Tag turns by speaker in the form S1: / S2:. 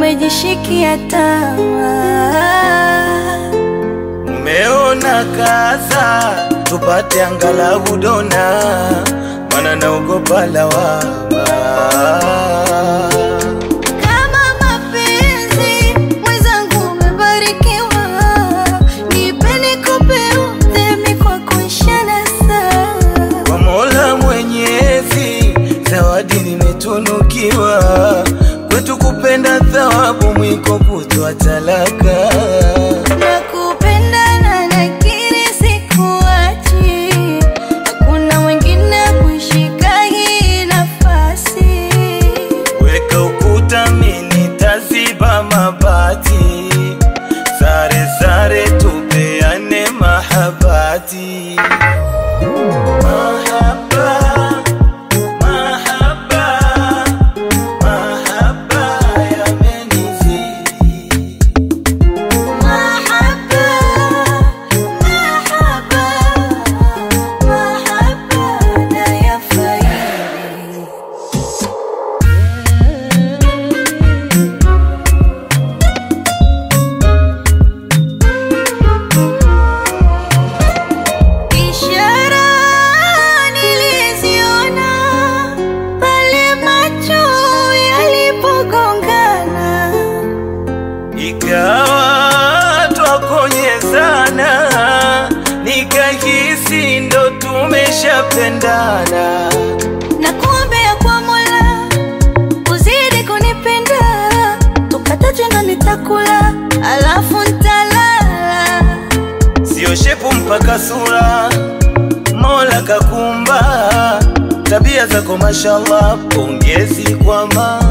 S1: umejishikia tamaa.
S2: Umeona kaza tupate angalau dona, mana naogopa lawama.
S1: Kama mapenzi mwenzangu, umebarikiwa, nipe nikupe udhemi kwa kuishana saa
S2: Kwa Mola Mwenyezi, zawadi nimetunukiwa, kwetu kupenda thawabu, mwiko kutoa talaka.
S1: Nakupenda na nakiri sikuachi, hakuna mwingine kushika hii nafasi.
S2: Weka ukuta, mimi taziba mabati, sare sare, tupeane mahabati. Mahaba, mahaba, mahaba yamenizidi.
S1: Mahaba, mahaba, mahaba nayafaidi. Ishara niliziona pale macho yalipogongana.
S2: Ikawa twakonyezana, nikahisi ndo tumeshapendana.
S1: na kuombea kwa Mola uzidi kunipenda, tukataje na nitakula, alafu ntalala.
S2: Sio shepu mpaka sura, Mola kakumba. Tabia zako mashallah, pongezi kwa ma